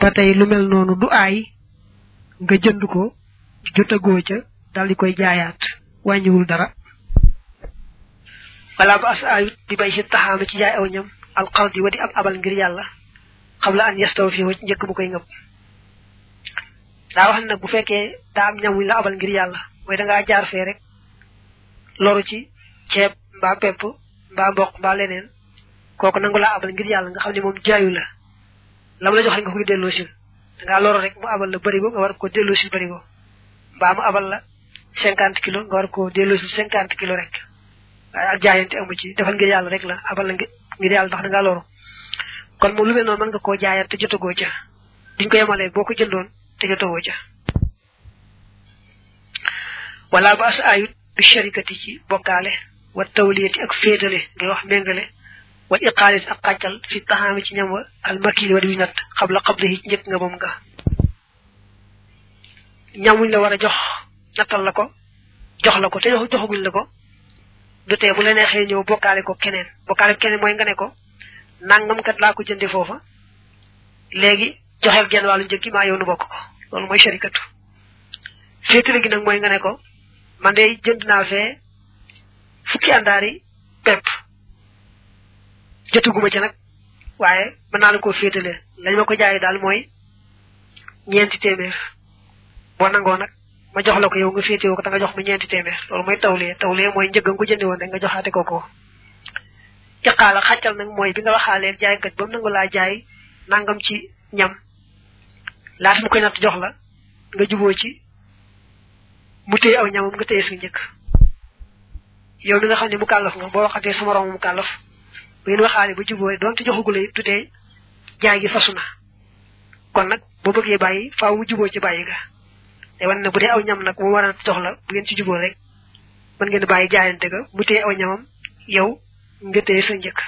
ba tey lu mel noonu du aay nga jënd ko jotagoo ca dal di koy jaayaat wàññiwul dara wala ba as ayut bi bay si taxaama ci jaay aw ñam alxardi wa di ab abal ngir yàlla xam la an yastaw fi njëkk bu koy ngëb daa wax nag bu fekkee daa am ñam wuñ la abal ngir yàlla mooy da ngaa jaar fee rek loru ci ceeb mbaa pepp mbaa mboq mbaa leneen kooku nangu laa abal ngir yàlla nga xam ne moom jaayu la lam la jox rek nga koy delloo sil da ngaa loru rek mu abal la bërigo nga war ko delloo sil bërigo mbaa mu abal la cinquante kilo nga war ko delloo sil cinquante kilo rek waaye ak jaayante amu ci defal ngir yàlla rek la abal la ngir yàlla ndax da ngaa loru kon moom lu mel noonu mën nga koo jaayaat te jotagoo ca duñ ko yemalee boo ko jëndoon te jotagoo ca wala ba as ayut bi sharikati ci bokkaale wa tawliyati ak féetale ngay wax méngale wal iqaalit ak xàccal fi taxaami ci ñam wa al makili wa di nat xabla xabla ci njëkk nga moom nga ñamuñ la war a jox nattal la ko jox la ko te joxaguñ la ko du tee bu la neexee ñëw bokkaale ko keneen bokkaale ko keneen mooy nga ne ko nangam kat laa ko jënde foofa léegi joxeel genn wàllu njëg gi maa yow nu bokk ko loolu mooy sharikatu féetale gi nag mooy nga ne ko man de jënd naa fee fukki àndaari pepp jotuguma ci nag waaye mën naa la koo féetale lañ ma ko jaayee daal mooy ñeenti téeméer boo nangoo nag ma jox la ko yow nga féetewoo ko te nga jox ma ñeenti téeméer loolu mooy tawlee tawlee mooy njëgg nga ko jëndi woon rek nga joxaate ko ko iqaala xàccal nag mooy bi nga waxaalee jaaykat ba mu nangu laa jaay nangam ci ñam laata mu koy natt jox la nga juboo ci mu téye aw ñamam nga téye su njëkk yow mi nga xam ne mu kàllaf nga boo waxatee sa moroom mu kàllaf bu ngeen waxaale ba juboo doonte joxagula it tutee jaay gi fasu na kon nag boo bëggee bàyyi faaw mu juboo ci bàyyi ga te wan ne bu dee aw ñam nag mu war a jox la bu ngeen ci juboo rek mën ngeen bàyyi jaayante ga mu téye aw ñamam yow nga téye sa njëkk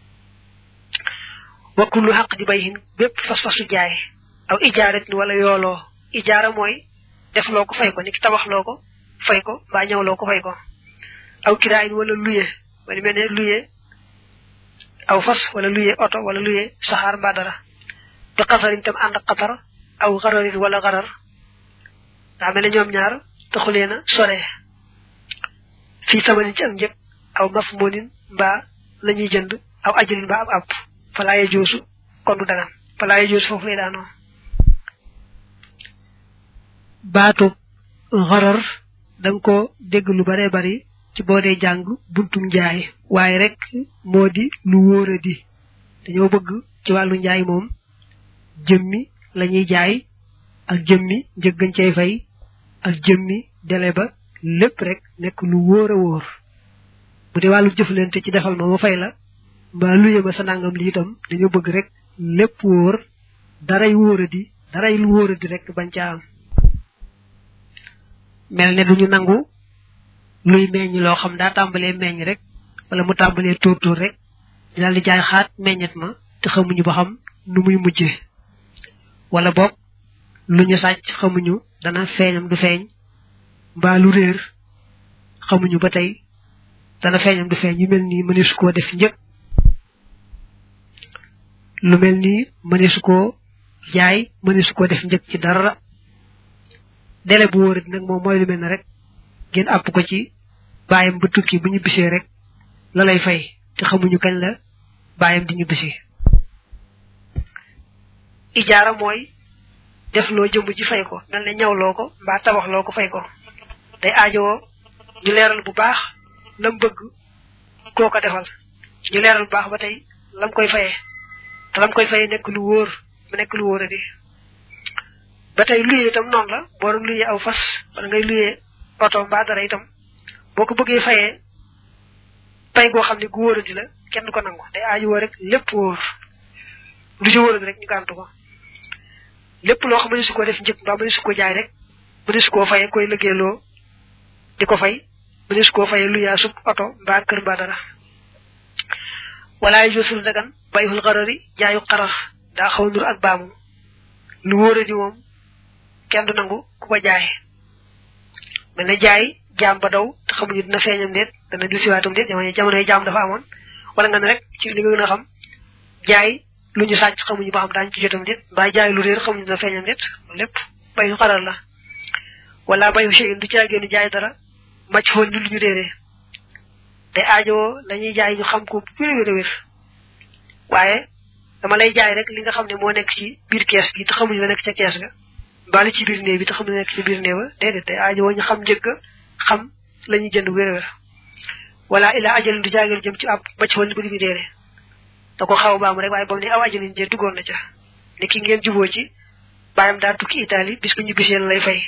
wa kullu xaq di bay hin bépp fas-fasu jaay aw ijaarat ni wala yooloo ijaara mooy def loo ko fay ko ni ki tabax loo ko fay ko mbaa ñëw loo ko fay ko aw kiraayin wala luye wala mel ne luye aw fas wala luye oto wala luye saxaar mbaa dara bi xasarin tam ànd ak xatar aw xararin wala xarar daa mel ne ñoom ñaar taxulee na sore fii tamanin ci ak njëg aw maf moonin mbaa la ñuy jënd aw ajalin mbaa ab ab falaaye joosu kon du dagan falaaye joosu foofu lay daanoo baatu xarar danga ko dégg lu bare bari ci boo dee jàng buntum njaay waaye rek moo di lu wóora di dañoo bëgg ci wàllu njaay moom jëmmi la ñuy jaay ak jëmmi njëggañ cay fay ak jëmmi dele ba lépp rek nekk lu wóor a wóor bu dee wàllu jëflante ci defal ma ma fay la mbaa luye ma sa nangam li itam dañoo bëgg rek lépp wóor daray wóora di daray lu wóora di rek bañ ca am mel ne duñu nangu luy meññ loo xam daa tàmbalee meññ rek wala mu tàmbalee tóor tóor rek di daal di jaay xaat meññet ma te xamuñu ba xam nu muy mujjee wala boog lu ñu sàcc xamuñu dana feeñam du feeñ mbaa lu réer xamuñu ba tey dana feeñam du feeñ yu mel nii mëneesu koo def njëg lu mel nii mëneesu koo jaay mëneesu koo def njëg ci dara dele bu wóorat nag moom mooy lu mel ne rek ngeen àpp ko ci bàyyam ba tukki bu ñu bisee rek la lay fay te xamuñu kañ la bàyyam di ñu bisi ijaara mooy def loo jëmb ji fay ko mel ne ñawloo ko mbaa tabaxloo ko fay ko day aajowoo ñu leeral bu baax lam bëgg koo ko defal ñu leeral bu baax ba tey lam koy fayee te lam koy fayee nekk lu wóor mu nekk lu wóor a di ba tey luyee itam noonu la boo doon luyee aw fas wala ngay luyee oto mbaa dara itam boo ko bëggee fayee pay goo xam ne gu wóor a di la kenn du ko nangu day aajowoo rek lépp wóor lu ci wóor a di rek ñu gàntu ko lépp loo xam ne su ko def njëkk mbaa mëne su ko jaay rek mëne su koo fayee koy liggéeyloo di ko fay mëne su koo fayee lu yaa sub oto mbaa kër mbaa dara walaay josul dagan bayul xarari jaayu xarar daa xaw nur ak baamu lu wóora di moom kenn du nangu ku ko jaay mel ne jaay jaam ba daw te xamuñu dina feeñam déet dana du siwaatam déet jamono jamonoy jaam dafa amoon wala nga ne rek ci li nga gën a xam jaay lu ñu sàcc xamuñu ba xam daañu ci jotam déet mbaa jaay lu réer xamuñu dina feeñam déet lépp bayu xaral la wala bayu chey du caagéenu jaay dara macc xool lu ñu réeree te aajowoo lañuy jaay ñu xam ko wér wér wér waaye dama lay jaay rek li nga xam ne moo nekk ci biir kees gi te xamuñu la nekk ca kees ga mbaa li ci biir néew bi te xamuñu la nekk ci biir néew ba déedéet te aajowoo ñu xam njëgg xam la ñuy jënd wér wér wala ila ajalin du jaagéenu jëm ci ab macc xool bu li mu réeree da ko xaw baam rek waaye ba mu ne aw ajalin jee duggoon na ca ne ki ngeen juboo ci bàyyam daa tukki Italie bis bu ñu bisee lay fay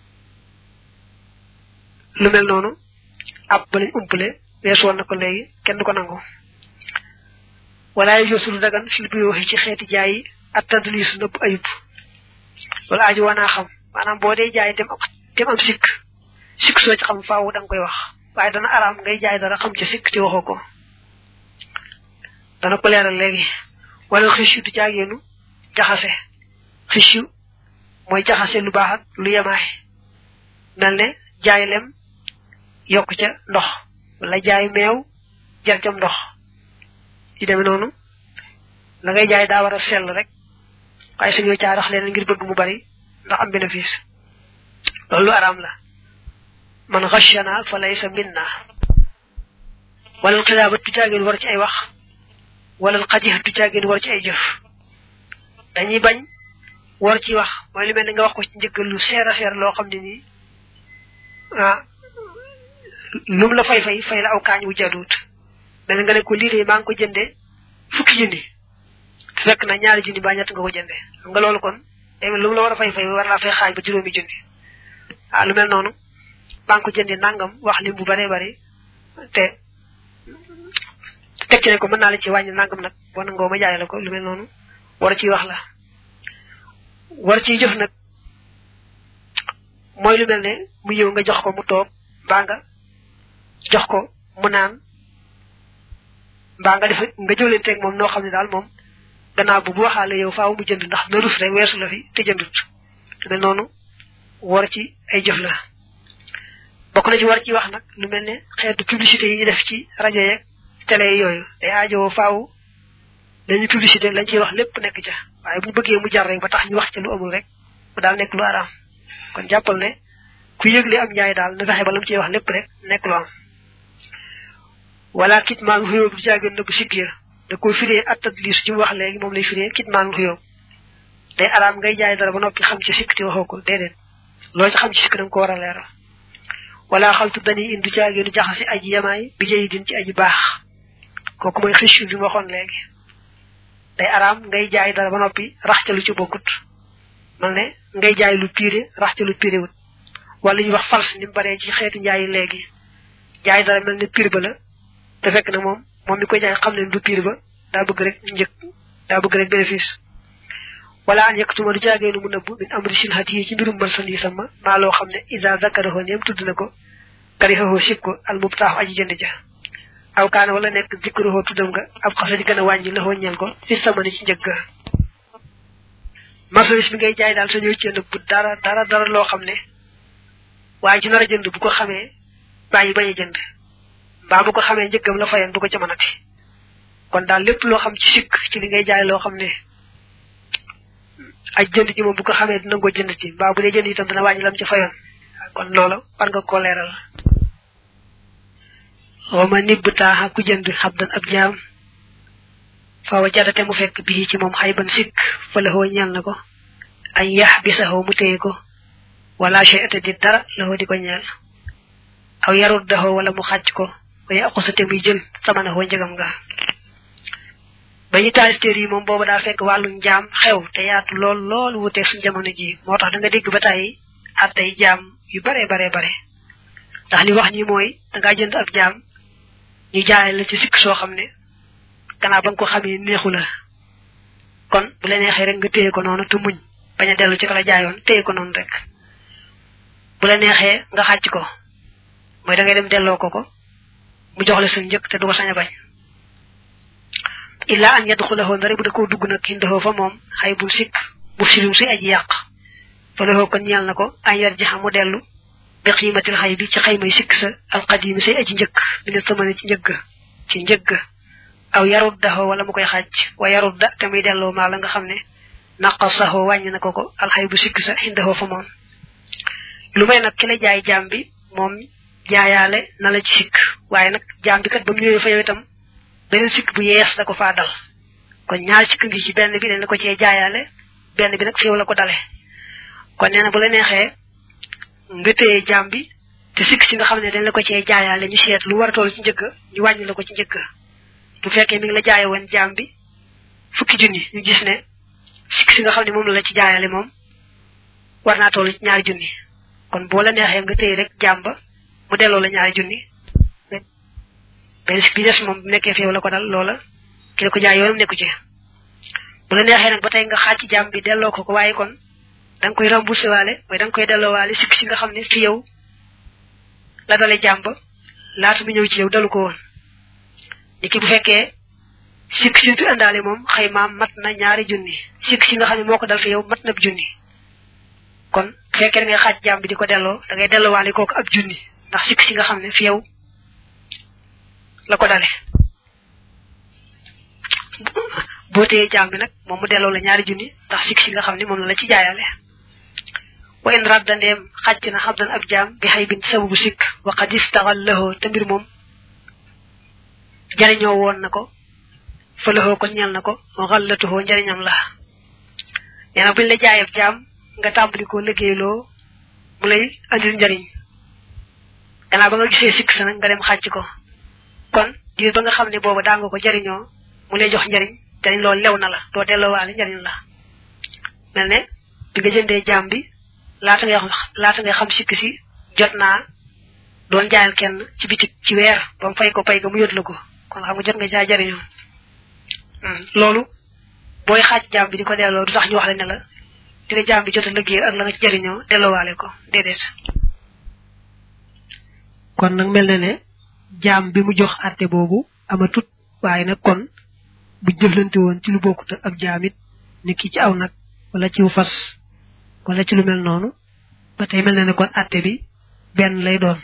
lu mel noonu ab ba lañ umpale weesu woon na ko léegi kenn du ko nangu wala yu josul dagan fil bi waxi ci xeeti jaay yi at tadlis nëpp ayub loolu aju wanaa xam maanaam boo dee jaay dem am dem am sikk sikk soo ci xam faaw da nga koy wax waaye dana araam ngay jaay dara xam ci sikk ci waxoo ko dana ko leeral léegi wala xis du jaageenu jaxase xis mooy jaxase lu baax ak lu yemaay mel ne jaay lem yokk ca ndox wala jaay meew jar cam ndox ci demee noonu la ngay jaay daa war a sell rek waaye suñoo caarax leen ngir bëgg mu bari ndax am bénéfice loolu lu araam la man xashana fa laysa minna wala xilaabat du jaageen war ci ay wax wala xadix du jaageen war ci ay jëf dañuy bañ war ci wax mooy lu mel ni nga wax ko ci njëggal lu seer a seer loo xam ne nii ah lum la fay fay fay la aw kaañ wu jaduut mel nga ne ko lii de maa ngi ko jënde fukki junni fekk na ñaari junni ba ñett nga ko jënde xam nga loolu kon day mel lu la war a fay fay war laa fay xaaj ba juróomi junni ah lu mel noonu maa ngi ko jënde nangam wax lim bu baree bari te teg ci ne ko mën naa la ci wàññi nangam nag boo nangoo ma jaay la ko lu mel noonu war ciy wax la war ciy jëf nag mooy lu mel ne mu ñëw nga jox ko mu toog mbaa nga jox ko mu naan mbaa nga def nga jëwlenteeg moom noo xam ne daal moom gannaaw bu bu waxaale yow faaw mu jënd ndax na rus rek weesu la fi te jëndut lu mel noonu war ci ay jëf la bokk na ci war ci wax nag lu mel ne xeetu publicité yi ñu def ci rajo yeeg télé yooyu day aajowoo faaw lañuy publicité lañ ciy wax lépp nekk ca waaye bu ñu bëggee mu jar rek ba tax ñu wax ca lu amul rek mu daal nekk lu araam kon jàppal ne ku yëgle am njaay daal na fexe ba lam ciy wax lépp rek nekk lu am wala kitmaan xuyóo du jaageen nëbb sikk ya da koy firee attat liis ci mu wax léegi moom lay firee kitmaan xuyóo day araam ngay jaay dara ba noppi xam ci sikk te waxoo ko déedéet loo ci xam ci sikk da nga ko war a leeral wala xaltu dañuy indi jaageenu jaxasi aji yamaay bi jëyi din ci aji baax kooku mooy xëccu bi ma waxoon léegi day araam ngay jaay dara ba noppi rax ca lu ci bokkut man ne ngay jaay lu piire rax ca lu piire wut wala ñuy wax fals ni mu baree ci xeetu njaayi léegi jaay dara mel ne piir ba la te fekk na moom moom mi koy jaay xam ne du piir ba daa bëgg rek njëg daa bëgg rek bénéfice wala an yëkkatuma du jaageenu mu nëbb min amri silhat yi ci mbirum marchandise sama maa loo xam ne isa zakaraho yem tudd na ko karixaho sib ko al mubtaaxu aji jënd ja aw kaana wala nekk zikruhu tuddam nga ab xasa di gën a wàññi la ñeel ko fi sama ni ci njëgg marchandise bi ngay jaay daal sa ñëw ci nëbb dara dara dara loo xam ne waaye ci nar a jënd bu ko xamee bàyyi bañ a jënd mbaa bu ko xamee njëggam la fayan du ko ca mënati kon daal lépp loo xam ci sikk ci li ngay jaay loo xam ne aj jënd ji moom bu ko xamee dina ko jënd ci mbaa bu dee jënd itam dana wàññi lam ci fayoon kon loolu war nga koo leeral wama nibb taaxa ku jënd xabdan ab jaam fa wa jadate mu fekk bii ci moom xayban sikk fa laxoo ñeel na ko añ yax bi saxoo mu téye ko wala chey ate di dara laxoo di ko ñeel aw yarut daxoo wala mu xàcc ko waye aqusate muy jël sama na xoo njëgam nga ba ñu taalif téer yi moom booba daa fekk wàllu njaam xew te yaatu lool lool wuteeg suñ jamono ji moo tax da nga dégg ba tàyyi attay jaam yu bare bare bare ndax li wax ñi mooy dangaa jënd ab jaam ñu jaay la ci sikk soo xam ne gannaaw ba nga ko xamee neexu la kon bu la neexee rek nga téye ko noonu te muñ bañ a dellu ci ka la jaayoon téye ko noonu rek bu la neexee nga xàcc ko mooy da ngay dem delloo ko ko mu jox la sa njëkk te du ko sañ a bañ illa an yadxulahu ndare bu da koo dugg nag indaxoo fa moom xay bul sikk bu silum si aji yàq fa laxoo kon ñeel na ko an yar ji mu dellu bi xiimatil xay bi ci xaymay sikk sa alqadimi say aji njëkk mi ne samane ci njëgg ci njëgg aw yaruddahu wala mu koy xaj wa yarudda te muy delloo maa la nga xam ne naqasahu wàññi na ko ko alxay bu sikk sa xindahu fa moom lu may nag ki la jaay jaam bi moom jaayaale na la ci sikk waaye nag jaam bi kat ba mu ñëwee fa yow itam beneen sikk bu yees da ko faa dal kon ñaari sikk ngi ci benn bi dañ la ko cee jaayaale benn bi nag fi yow la ko dale kon nee na bu la neexee nga téye jaam bi te sikk si nga xam ne dañ la ko cee jaayaale ñu seet lu war a toll ci njëgg ñu wàññi la ko ci njëgg bu fekkee mi ngi la jaaye woon jaam bi fukki junni ñu gis ne sikk si nga xam ne moom la la ci jaayaale moom war naa toll ci ñaari junni kon boo la neexee nga téye rek jaam ba mu delloo la ñaari junni benn sikk bi des moom bu nekkee fi yow la ko dal loola ki la ko jaay yoonam nekku ci bu la neexee nag ba tey nga xaaj ci jaam bi delloo ko ko waaye kon da nga koy remboursé waale mooy da nga koy delloo waale sikk si nga xam ne fi yow la dale jaam ba laata mu ñëw ci yow dalu ko woon ni ki bu fekkee sikk si fi àndaale moom xëy maam mat na ñaari junni sikk si nga xam ne moo ko dal fi yow mat na ab junni kon bu fekkee da ngay xaaj jaam bi di ko delloo da ngay delloo waale kooku ab junni ndax sikk si nga xam ne fi yow la ko dale boo téyee jaam bi nag moom mu delloo la ñaari junni ndax sikk si nga xam ne moom la la ci jaayale wa in radda ndeem xàcc na xabdan ab jaam bi xay bin sababu sikk wa qad istaxal lahoo te mbir moom jariñoo woon na ko fa lahoo ko ñel na ko xallatuhoo njariñam la nee na buñ la jaayab jaam nga tàmbali ko liggéeyloo mu lay andil njariñ gannaaw ba nga gisee sikk sa nag nga dem xàcc ko kon diir ba nga xam ne booba daa nga ko jariñoo mu lay jox njariñ njariñ loolu lew na la doo delloowaale njariñ la mel ne bi nga jëndee jaam bi laata ngay xam laata ngay xam sikk si jot naa doon jaayal kenn ci bitik ci weer ba mu fay ko pay ga mu yót la ko kon xam nga jot nga caa jariñoo loolu booy xaaj jaam bi di ko delloo du tax ñu wax la ne la di la jaam bi jot a liggéey ak la nga ci jariñoo delloowaale ko déedéet kon nag mel na ne jaam bi mu jox àtte boobu amatut waaye nag kon bu jëflante woon ci lu bokkut ak jaamit ni ki ci aw nag wala ci fas wala ci lu mel noonu ba tey mel na ne kon àtte bi benn lay doon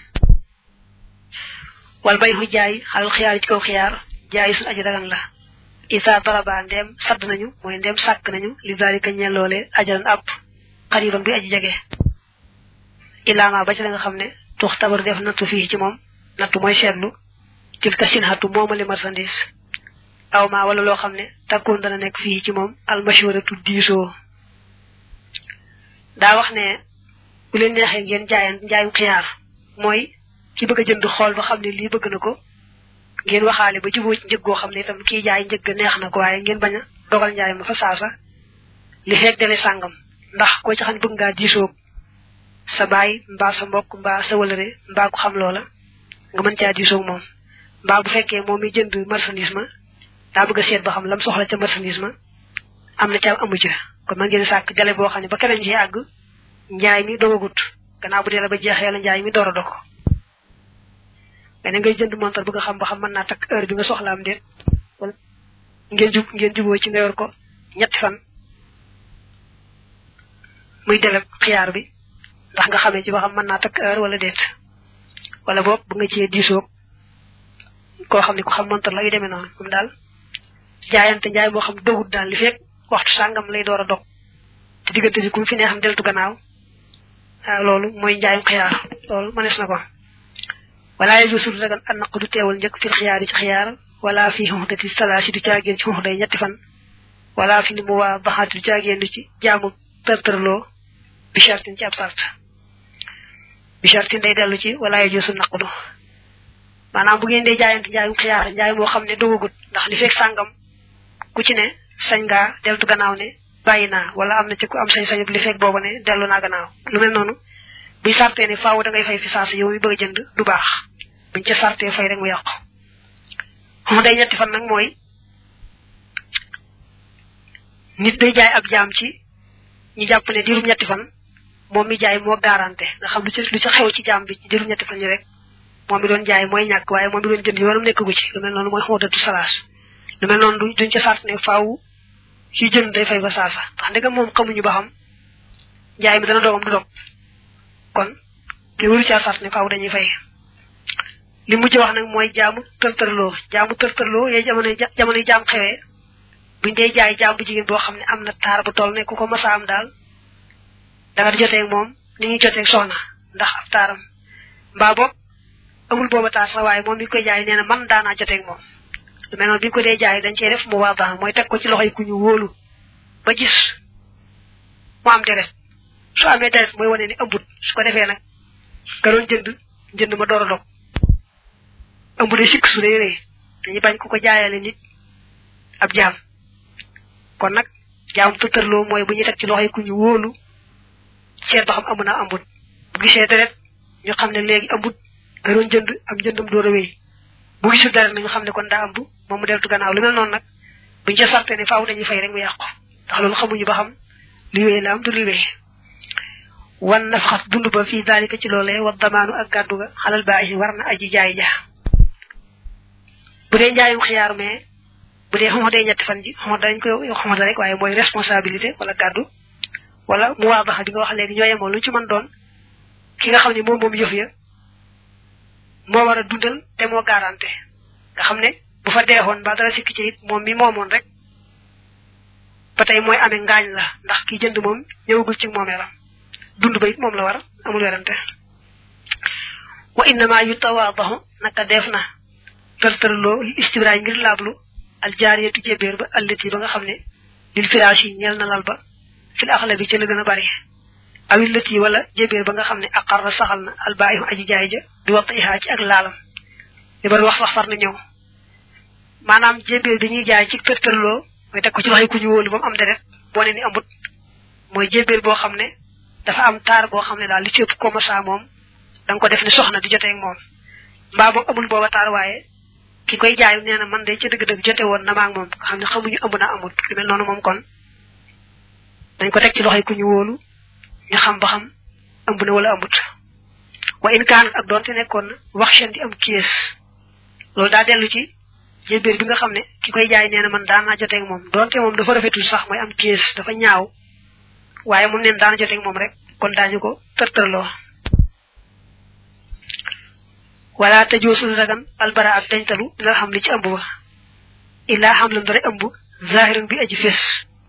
wal bay xu jaay xalal xiyaar yi ci kaw xiyaar jaay suñ aji dagan la isa daraba ndeem sadd nañu mooy ndeem sàkk nañu li dalika ñelloole ajalan ab xariban bi aji jege ilaama ba ci la nga xam ne tux tabar def nattu fii ci moom nattu mooy seetlu til ka sin xatu moomali marchandise aw ma wala loo xam ne takkoon dana nekk fii ci moom almashuratu diisoo daa wax ne bu leen neexee ngeen jaayan njaayum xiyaar mooy ki bëgg a jënd xool ba xam ne lii bëgg na ko ngeen waxaale ba juboo ci njëg goo xam ne itam kii jaay njëg neex na ko waaye ngeen bañ a dogal njaay ma fa saasa li fekk dele sàngam ndax koo ci xam ne bëgg ngaa diisoo sa baay mbaa sa mbokk mbaa sa wëlëre mbaa ko xam loola nga mën caa diisoo moom mbaa bu fekkee moom mi jënd marchandise ma daa bëgg a seet ba xam lam soxla ca marchandise ma am na ca amu ca kon ma ngeen sàkk dele boo xam ne ba keneen ci àgg njaay mi dogagut gannaaw bu dee la ba jeexee la njaay mi door a dog mais ngay jënd montar bëgg a xam ba xam mën naa takk heure bi nga soxlaam déet wala ngeen jub ngeen juboo ci nga yor ko ñetti fan muy deleb xiyaar bi ndax nga xamee ci ba xam mën naa takk heure wala déet wala boog bu nga cee diisoog koo xam ne ku xam montar la yu demee noonu moom daal jaayante njaay moo xam dogut daal li fekk waxtu sàngam lay door a dog te diggante bi ku fi neexam deltu gannaaw waaw loolu mooy njaayum xiyaar loolu mënees na ko wala yajusul dagan an naqdu teewal njëkk fil xiyaar ci xiyaar wala fi xuxdati salaasi du caagéen ci xuxday ñetti fan wala fi ni mu waa baxaati du caagéen ci jaamu tërtërloo bi chartin ci ab sart bi chartin day dellu ci wala yajusul naqdu maanaam bu ngeen dee jaayante njaayum xiyaar njaay moo xam ne dogagut ndax li fekk sàngam ku ci ne sañ ngaa deltu gannaaw ne bàyyi naa wala am na ci ku am sañ-sañu li fekk booba ne dellu naa gannaaw lu mel noonu buy sartee ne faaw da ngay fay fi saasa yow mi bëgg a jënd du baax buñ ca sartee fay rek mu yàqu xam day ñetti fan nag mooy nit day jaay ab jaam ci ñu jàpp ne diirum ñetti fan moom mi jaay moo garanté nga xam lu ci lu ci xew ci jaam bi ci diirum ñetti fan yi rek moom mi doon jaay mooy ñàkk waaye moom mi doon jënd yoonam nekk gu ci lu mel noonu mooy xóotatu salaas lu mel noonu duñ ca sart ne faaw ci jënd day fay ba saasa ndax ndegam moom xamuñu ba xam njaay mi dana dogam du dog kon te waru caa sart ne faaw dañuy fay li mujj wax nag mooy jaamu tërtërloo jaamu tërtërloo yee jamono jamono jaam xewee buñ dee jaay jaam bu jigéen boo xam ne am na taar bu toll ne ku ko masa am daal da nga di joteeg moom ni ñuy joteeg soxna ndax ab taaram mbaa boog amul booba taar sax waaye moom mi koy jaay nee na man daanaa joteeg moom lu mel noonu bi ñu ko dee jaay dañ cee def mu waa mooy teg ko ci loxoy ku ñu wóolu ba gis mu am deret su amee deret mooy wane ni ëmbut su ko defee nag ka doon jënd jënd ma door a dog ëmb de sikk su rëy rëy dañuy bañ ko ko jaayale nit ab jaam kon nag jaam tëtërloo mooy bu ñuy teg ci loxoy ku ñu wóolu seet ba xam amu na ambut bu gisee deret ñu xam ne léegi ambut ka doon jënd am jëndam door a wéy bu gisul deret na ñu xam ne kon daa ambu moom mu deltu gannaaw lu mel noonu nag buñ ca sarte ne faaw dañuy fay rek mu yàqu ndax loolu xamuñu ba xam li wéy la am du li wéy wan nafxas dund ba fii daalika ci loolee wa damaanu ak gàddu ga xalal baaxi war na aji jaay ja bu dee njaayum xiyaar mais bu dee xama dee ñetti fan ji xama dañ koy xamata rek waaye mooy responsabilité wala gàddu wala mu waa baxa bi nga wax léegi ñoo yemoo lu ci mën doon ki nga xam ne moom moom yëf ya moo war a dundal te moo garanté nga xam ne bu fa deexoon ba dara sikki ci it moom mi moomoon rek ba tey mooy amee ngaañ la ndax ki jënd moom ñëwagul ci moomeelam dund ba it moom la war amul werante wa innama yu tawaadahu naka def na tërtërloo li istibraay ngir laablu al jaariyatu jébéer ba allati ba nga xam ne lil firaash yi ñeel na lal ba fil axla bi ci la gën a bari awil lati wala jébéer ba nga xam ne aqarra saxal na al baayihu aji jaay ja di waxta ihaa ci ak laalam li bari wax sax far na ñëw maanaam jébéer bi ñuy jaay ci tërtërloo mooy teg ko ci loxoy ku ñu wóolu ba mu am deret boo ne ni amut mooy jébéer boo xam ne dafa am taar boo xam ne daal li ci ëpp commença moom da nga ko def ni soxna di jotee ak moom mbaa moom amul booba taar waaye ki koy jaay nee na man de ci dëgg-dëgg jote woon na maag moom nga xam ne xamuñu ëmb na amut lu mel noonu moom kon dañ ko teg ci loxoy ku ñu wóolu ñu xam ba xam ëmb na wala amut wa in kaan ak doonte nekkoon na wax seen di am kies loolu daa dellu ci jébéer bi nga xam ne ki koy jaay nee na man daan naa joteeg moom doonte moom dafa rafetul sax mooy am kies dafa ñaaw waaye moom neen daana joteeg moom rek kon daañu ko tërtërloo wala tajoosul ragan albara ak dañtalu dina xam li ci ëmb ba illaa xam la ndore ëmb zahirin bi aji fés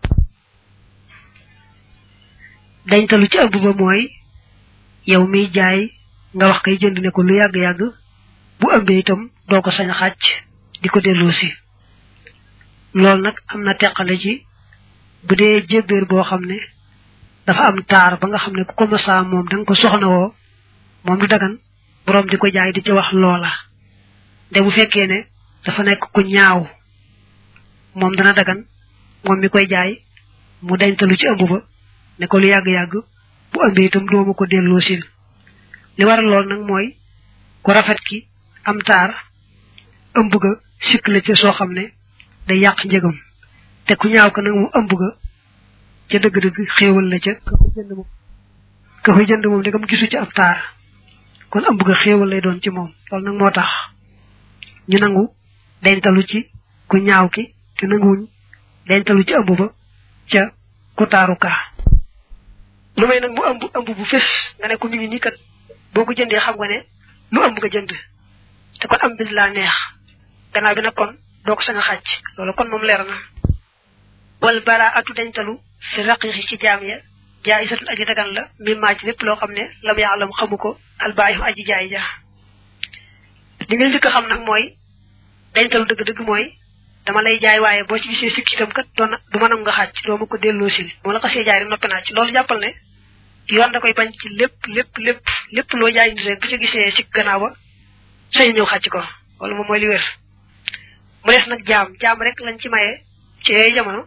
dañtalu ci ëmb ba mooy yow miy jaay nga wax kay jënd ne ko lu yàgg-yàgg bu ëmbee itam doo ko sañ a xàcc di ko delloo si loolu nag am na teqale ci bu dee jébbéer boo xam ne dafa am taar ba nga xam ne ku ko masaa moom da nga ko soxna woo moom du dagan borom di ko jaay di ci wax loola de bu fekkee ne dafa nekk ku ñaaw moom dana dagan moom mi koy jaay mu dañtalu ci ëmb ba ne ko lu yàgg-yàgg bu ëmbee itam dooma ko delloo sil li waral lool nag mooy ku rafet ki am taar ëmb ga sikk la ca soo xam ne day yàq njëgam te ku ñaaw ko nag mu ëmb ga ca dëgg-dëgg xéewal la ca ka ko jënd moom ka ko jënd moom ndegam gisu ci ab taar kon ëmb ga xéewal lay doon ci moom loolu nag moo tax ñu nangu dañtalu ci ku ñaaw ki te nanguwuñ dañtalu ci ëmb ba ca ku taaru ka lu may nag mu ëmb ëmb bu fés nga ne ko mi ngi nii kat boo ko jëndee xam nga ne lu ëmb nga jënd te kon am bis laa neex gannaaw bi nag kon doo ko sañ a xàcc loolu kon moom leer na wal bara atu dañtalu fi raqiqi ci jaam ya jaay isatun aji dagan la mimmaa ci lépp loo xam ne lam yaalam xamu ko albaayu aji jaay ja li ngay njëkk a xam nag mooy dañtalu dëgg-dëgg mooy dama lay jaay waaye boo ci gisee sikki itam kat doon du mën a nga xàcc doo ma ko delloo sil moo la xasee jaay rek noppi naa ci loolu jàppal ne yoon da koy bañ ci lépp lépp lépp lépp loo jaay nit rek bu ci gisee sikk gannaaw ba sañ ñëw xàcc ko wala moom mooy li wér mu des nag jaam jaam rek lañ ci maye ci yooyu jamono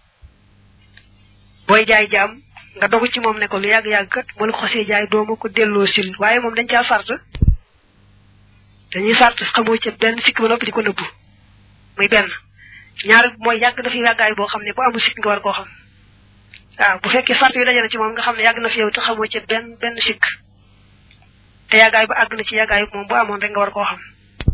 booy jaay jaam nga dogu ci moom ne ko lu yàgg-yàgg kat moo la ko xasee jaay doo ma ko delloo sil waaye moom dañ caa sart dañuy sart xamoo ca benn sikk ba noppi di ko nëbbu muy benn ñaar mooy yàgg na fi yàggaay boo xam ne bu amul sikk nga war koo xam waaw bu fekkee sart yi dajana ci moom nga xam ne yàgg na fi yow te xamoo ca benn benn sikk te yàggaay ba àgg na ci yàggaay moom bu amoon rek nga war koo xam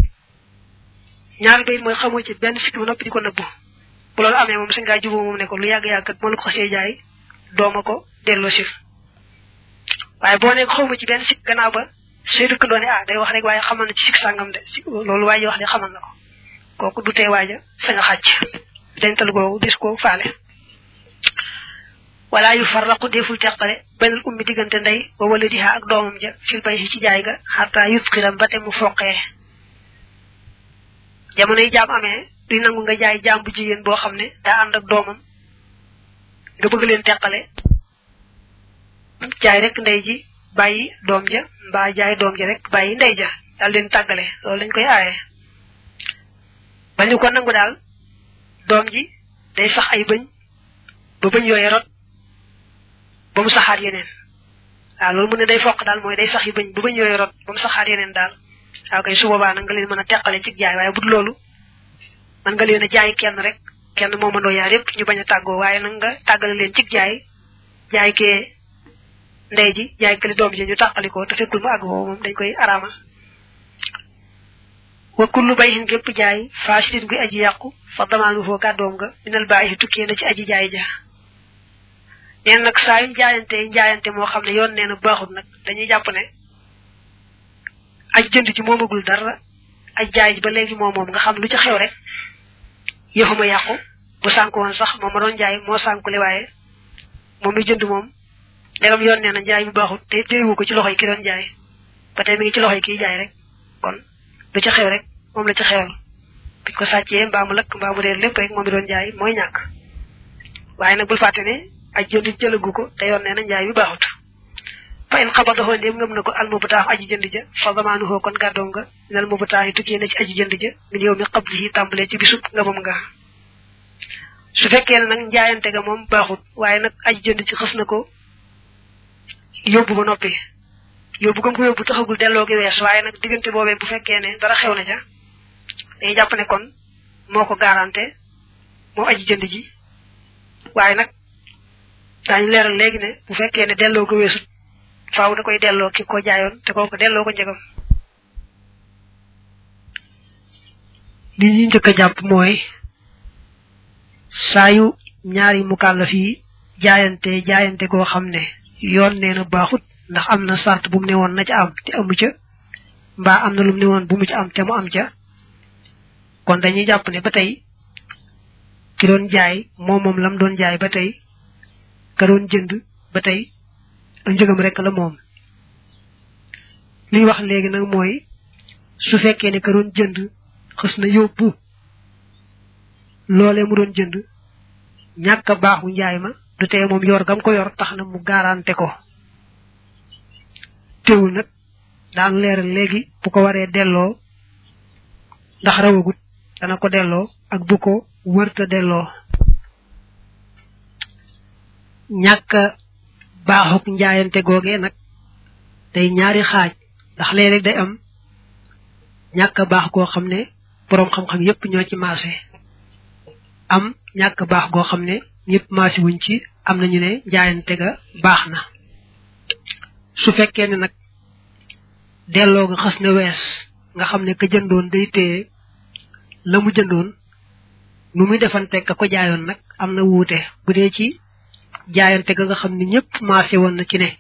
ñaar bayit mooy xamoo ci benn sikk ba noppi di ko nëbbu bu loolu amee moom sa ngaa juboo moom ne ko lu yàgg-yàgg kat moo la ko xasee jaay dooma ko delloo sif waaye boo ne xawma ci benn sikk gannaaw ba sey dëkk doone ah day wax rek waaye xamal na ci sik sàngam de loolu waaye wax de xamal na ko kooku du tee waaja sañ a xàcc dental googu dis ko faale wala yu farraqu deful teqale benn ummi diggante ndey wa waladiha ak doomam ja fil bay ci jaay ga xataa yutqiram ba te mu foqee jamono yi jaam amee duy nangu nga jaay jaam bu jigéen boo xam ne daa ànd ak doomam nga bëgg leen teqale jaay rek ndey ji bàyyi doom ja mbaa jaay doom ja rek bàyyi ndey ja daal leen tàggale loolu lañ koy aaye bañu ko nangu daal doom ji day sax ay bëñ ba bëñ yooyu rot ba mu saxaat yeneen waaw loolu mu ne day foq daal mooy day sax yi bëñ ba bëñ yooyu rot ba mu saxaat yeneen daal waaw kay su boobaa nag nga leen mën a teqale ci jaay waaye bu dul loolu man nga leen a jaay kenn rek kenn moo mëndoo yaar yépp ñu bañ a tàggoo waaye nag nga tàggale leen ci jaay jaay kee ndey ji jaay këli doom ji ñu tàqalikoo te fekkul mu àgg boobu moom dañ koy araamal wa kullu bayhin gépp jaay fasidin guy aji yàqu fa damaanu foo gàddoom nga minal bàyyi tukkee na ci aji jaay ja neen nag saa yuñ jaayante jaayante moo xam ne yoon nee na baaxul nag dañuy jàpp ne aj jënd ji moomagul dara aj jaay ji ba léegi moom moom nga xam lu ci xew rek yëfuma yàqu bu sànku woon sax moom ma doon jaay moo sànkule waaye moom mi jënd moom ndegam yoon nee na jaay bi baaxul te téyewu ko ci loxo yi ki doon jaay ba tey mi ngi ci loxo yi kiy jaay rek kon lu ci xew rek moom la ci xewal biñ ko sàccee mbaa mu lëkk mbaa mu réer lépp rek moom mi doon jaay mooy ñàkk waaye nag bul fàtte ne aj jënd jëlagu ko te yoon nee na njaay bi baaxut fa in xabadaxoo ndéem ngëm na ko al mubtaax aji jënd ja fa zamaanuhoo kon gàddoom nga nal mubtaax yi tukkee na ci aji jënd ja min yow mi qablihi tàmbalee ci bisub ngëmam nga su fekkee ne nag njaayante ga moom baaxut waaye nag aji jënd ci xës na ko yóbbu ba noppi yóbbu gëm ko yóbbu taxagul delloo gi wees waaye nag diggante boobee bu fekkee ne dara xew na ca dañuy jàpp ne kon moo ko garanté moom aji jënd ji waaye nag daañu leeral léegi ne bu fekkee ne delloo ko weesut faaw da koy delloo ki ko jaayoon te kooku delloo ko njëgam li ñu njëkk a jàpp mooy saa yu ñaari mukallaf yi jaayante jaayante goo xam ne yoon nee na baaxut ndax am na sart bu mu ne woon na ca am te amu ca mbaa am na lu mu ne woon bu mu ca am te mu am ca kon dañuy jàpp ne ba tey ki doon jaay moom moom lam doon jaay ba tey ka doon jënd ba tey njëgam rek la moom li wax léegi nag mooy su fekkee ne ka doon jënd xës na yóbbu loolee mu doon jënd ñàkk a baaxu njaay ma du tee moom yor gam ko yor tax na mu garanté ko teewul nag daan leeral léegi bu ko waree delloo ndax rawagut dana ko delloo ak bu ko wërta delloo ñàkk baaxuk njaayante googee nag day ñaari xaaj ndax léeg-léeg day am ñàkk baax goo xam ne boroom xam-xam yépp ñoo ci maase am ñàkk baax goo xam ne ñëpp maasi wuñ ci am nañu ne njaayante ga baax na su fekkee ne nag delloo nga xas na wees nga xam ne ka jëndoon day téye la mu jëndoon nu muy defante ka ko jaayoon nag am na wuute bu dee ci jaayante ga nga xam ne ñëpp maase woon na ci ne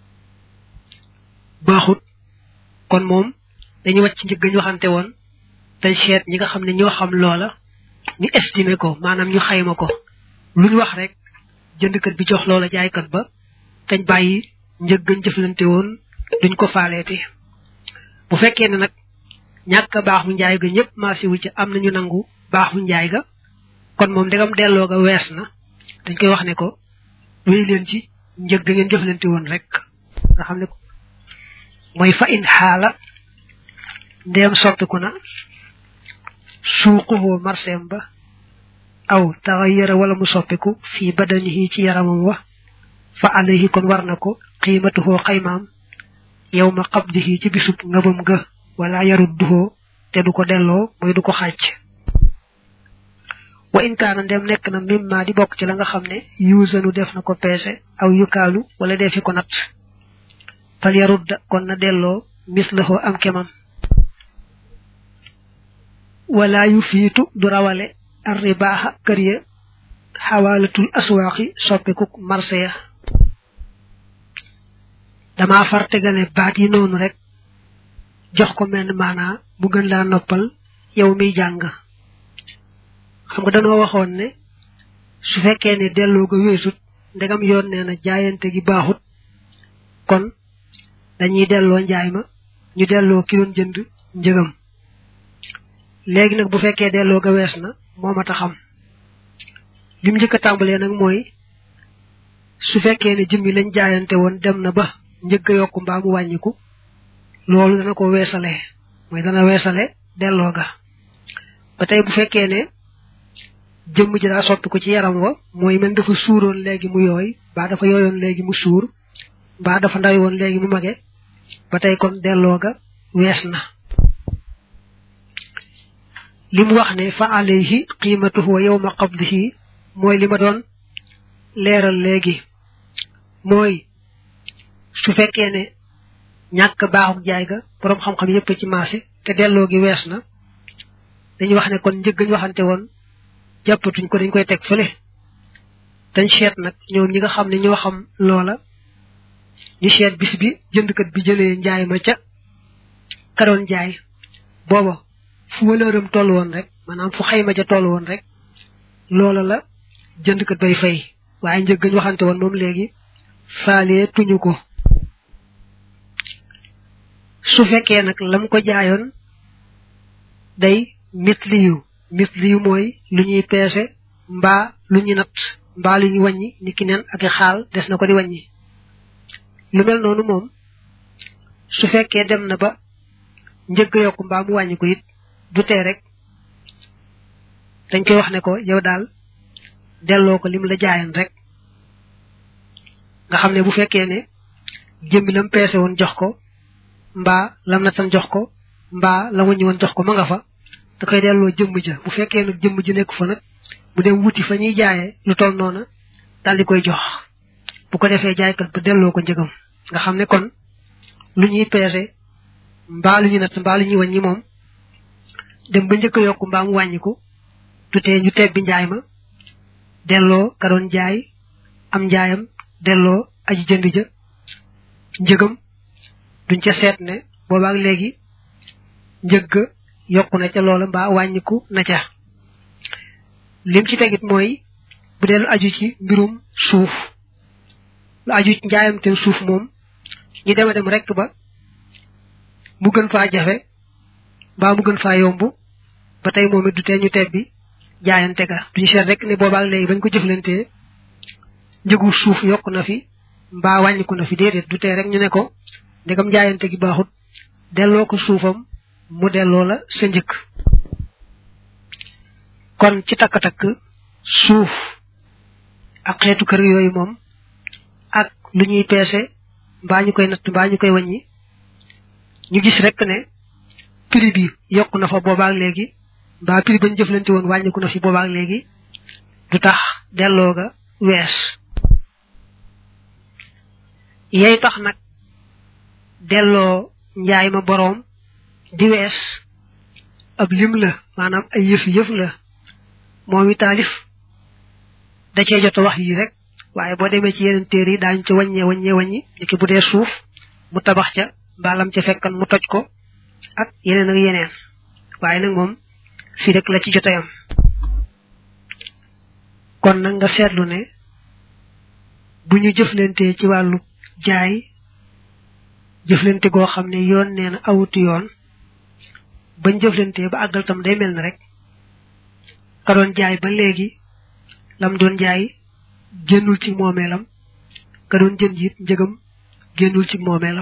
baaxut kon moom dañu wàcc njëg ñu waxante woon te seet ñi nga xam ne ñoo xam loola ñu estimé ko maanaam ñu xayma ko lu ñu wax rek jëndkat bi jox loola jaaykat ba tañ bàyyi njëg gañ jëflante woon duñ ko faaleeti bu fekkee ne nag ñàkk baaxu njaay ga ñëpp maase wu ci am nañu nangu baaxu njaay ga kon moom ndegam delloo ga wees na dañ koy wax ne ko wéy leen ci njëg ga ngeen jëflante woon rek nga xam ne mooy fa in xaala ndeem soppiku na suuquhu marseem ba aw taxayyara wala mu soppiku fii badanihi ci yaramam wa fa alayhi kon war na ko qiimatuhu xaymaam yow ma qabdihi ci bisub ngëbam ga wala yarudduhu te du ko delloo mooy du ko xàcc wa in kaana ndem nekk na mimma di bokk ci la nga xam ne yuusanu def na ko peese aw yukaalu wala defi ko nat fal yarudda kon na delloo mislahu am kemam wala yu fiitu du rawale arribaaxa kër ya xawaalatul aswaaxi soppikuk marché ya dama far tegale baat yi noonu rek jox ko menn maanaa mu gën laa noppal yow miy jàng xam nga danoo waxoon ne su fekkee ne delloo ga weesut ndegam yoon nee na jaayante gi baaxut kon dañuy delloo njaay ma ñu delloo ki doon jënd njëgam léegi nag bu fekkee delloo ga wees na moo mat a xam lim njëkk a tàmbalee nag mooy su fekkee ne jëmmi lañ jaayante woon dem na ba njëgg a yokku mbaa mu wàññiku loolu dana ko weesale mooy dana weesale delloo ga ba tey bu fekkee ne jëmm ji daa soppi ko ci yaram wa mooy mel dafa suuroon léegi mu yooy mbaa dafa yooyoon léegi mu suur mbaa dafa ndaw woon léegi mu mage ba tey kon delloo ga wees na li mu wax ne fa alayhi qiimatuhu wa yawma qabdihi mooy li ma doon leeral léegi mooy su fekkee ne ñàkk baaxuk jaay ga boroom xam-xam yépp ci marché te delloo gi wees na dañuy wax ne kon njëggañ waxante woon jàppatuñ ko dañ koy teg fële dañ seet nag ñoom ñi nga xam ne ñoo xam loola ñu seet bis bi jëndkat bi jëlee njaay ma ca karoon jaay booba fu walëram toll woon rek maanaam fu xayma ja toll woon rek loola la jëndkat bay fay waaye njëggañ waxante woon moom léegi faalee tuñu ko su fekkee nag lam ko jaayoon day mitli yu mitli yu mooy lu ñuy peese mbaa lu ñuy nat mbaa lu ñuy wàññi ni ki neen ak xaal des na ko di wàññi lu mel noonu moom su fekkee dem na ba njëgg yokk mbaa mu wàññi ko it du tee rek dañ koy wax ne ko yow daal delloo ko lim la jaayan rek nga xam ne bu fekkee ne jëmbi lam peese woon jox ko mbaa lam natan jox ko mbaa la wàññi woon jox ko ma nga fa da koy delloo jëmm ja bu fekkee nag jëmm ji nekk fa nag mu dem wuti fa ñuy jaayee lu toll noona daal di koy jox bu ko defee jaaykat ba delloo ko njëgam nga xam ne kon lu ñuy peese mbaa lu ñuy natt mbaa lu ñuy wàññi moom dem ba njëkk a yokk mbaa mu wàññiku du tee ñu tebbi njaay ma delloo ka doon jaay am njaayam delloo aji jënd ja njëgam duñ ca seet ne boobaak léegi njëgg yokku na ca loola mbaa wàññiku na ca lim ci tegit mooy bu dee lu aju ci mbirum suuf lu aju ci njaayam te suuf moom ñu dema dem rekk ba mu gën faa jafe mbaa mu gën faa yomb ba tey moom it du tee ñu tebbi jaayante ga duñu seet rek ne boobaak léegi bañ ko jëflantee njëgu suuf yokku na fi mbaa wàññiku na fi déedéet du tee rek ñu ne ko ndegam jaayante gi baaxut delloo ko suufam mu delloo la sa njëkk kon ci takk-takk suuf ak xeetu kër yooyu moom ak lu ñuy peese mbaa ñu koy natt mbaa ñu koy wàññi ñu gis rek ne prix bi yokk na fa boobaak léegi mbaa prix bañ jëflante woon wàññiku na fi boobaak léegi du tax delloo ga wees yey tax nag delloo njaay ma boroom di wees ab lim la maanaam ay yëf yëf la moom i taalif da cee jot a wax yi rek waaye boo demee ci yeneen téere yi daañu ci wàññee wàññee wàññi niki bu dee suuf mu tabax ca mbaalam ca fekkan mu toj ko ak yeneen ak yeneen waaye nag moom fii rek la ci jot a yam kon nag nga seetlu ne bu ñu jëflantee ci wàllu jaay jëflante goo xam ne yoon nee na awutu yoon bañ jëflante ba àggal tam day mel ne rek ka doon jaay ba léegi lam doon jaay génnul ci moomeelam ka doon jënd it njëgam génnul ci moomeelam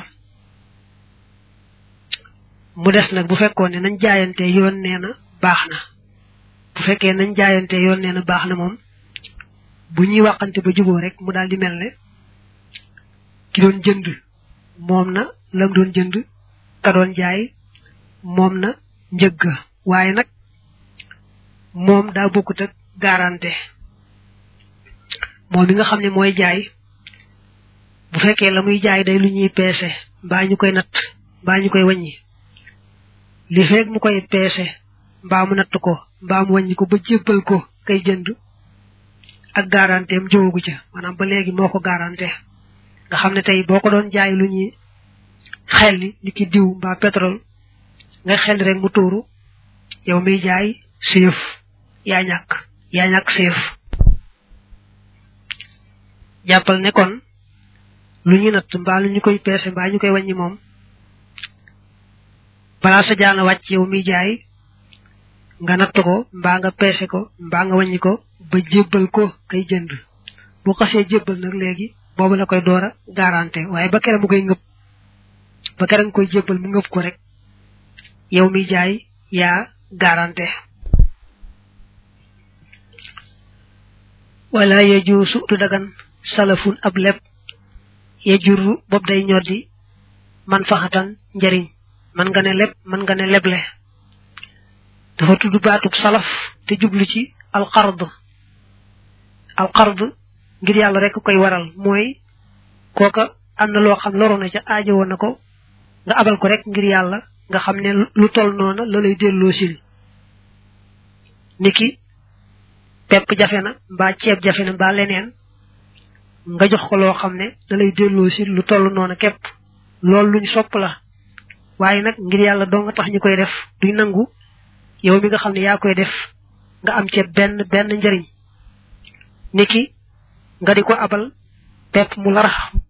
mu des nag bu fekkoon ne nañ jaayante yoon nee na baax na bu fekkee nañ jaayante yoon nee na baax na moom bu ñuy waxante ba juboo rek mu daal di mel ne ki doon jënd moom na lam doon jënd ka doon jaay moom na njëgg waaye nag moom daa bokkut ak garanté moom mi nga xam ne mooy jaay bu fekkee la muy jaay day lu ñuy peese mbaa ñu koy natt mbaa ñu koy wàññi li feeg mu koy peese mbaa mu natt ko mbaa mu wàññi ko ba jébbal ko kay jënd ak garanté am jóogu ca maanaam ba léegi moo ko garanté nga xam ne tey boo ko doon jaay lu ñuy xel li ni ki diw mbaa pétrole nga xel rek mu tuuru yow mi jaay seef yaa ñàkk yaa ñàkk seef jàppal ne kon lu ñu natt mbaa lu ñu koy peese mbaa ñu koy wàññi moom balaa sa jaana wàcc yow mi jaay nga natt ko mbaa nga peese ko mbaa nga wàññi ko ba jébbal ko kay jënd bu xasee jébbal nag léegi boobu la koy door a garanté waaye ba kere mu koy ngëb ba kere nga koy jébbal mu ngëb ko rek yow mi jaay yaa garanté wala yajuusu du dagan salafun ab leb ya jurru bob day ñoddi man faxatan njariñ man nga ne leb man nga ne leble dafa tudd baatub salaf te jublu ci alqard alqard ngir yàlla rek koy waral mooy kooka am na loo xam loro na ca aajo woon na ko nga abal ko rek ngir yàlla nga xam ne lu tol noona la lay delloo sil niki pepp jafe na mbaa ceeb jafe na mbaa leneen nga jox ko loo xam ne da lay delloo sil lu toll noona képp loolu luñ sopp la waaye nag ngir yàlla doo nga tax ñu koy def duñ nangu yow mi nga xam ne yaa koy def nga am ceeb benn benn njariñ niki nga di ko abal pepp mu larax